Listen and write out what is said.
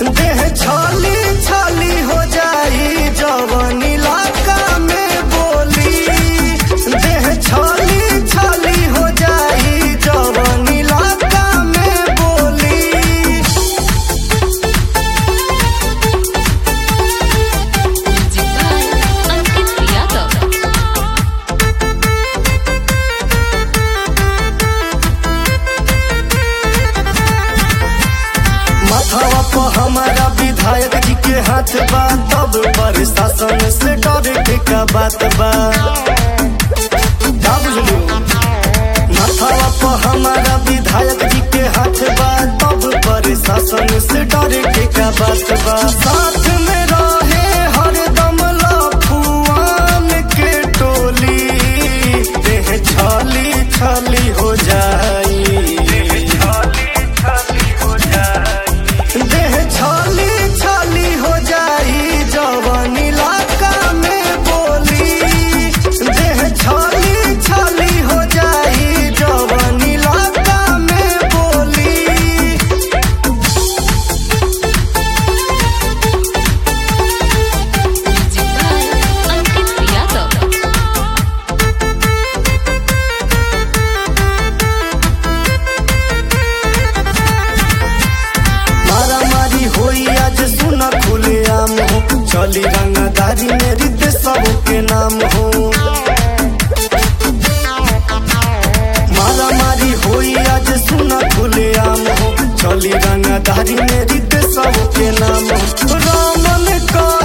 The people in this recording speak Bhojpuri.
देह छाली छाली हो जाई जवन इलाका में बोली देह छाली छाली हो जाई जवन इलाका में बोली Music by Ankit Yadav. माथावा पर हमारा विधायक जी के हाथ बा तब प्रशासन से डरे के का बात बा का बुझलू माथावा पर हमारा विधायक जी के हाथ बा तब प्रशासन से डरे के का बात बा साथ में रहे हरदम लफुआन के टोली देह छाली छाली हो जाई देह छाली छाली हो जाई जवन इलाका में बोली देह छाली छाली हो जाई जवन इलाका में बोली Music by Ankit Yadav. मारा मारी होई आज सुना खुले आम हो चली रंगदारी मेरी ते सबके नाम हो मारा मारी होई आज सुना खुले आम हो चली रंगदारी मेरी ते सबके नाम हो रामन का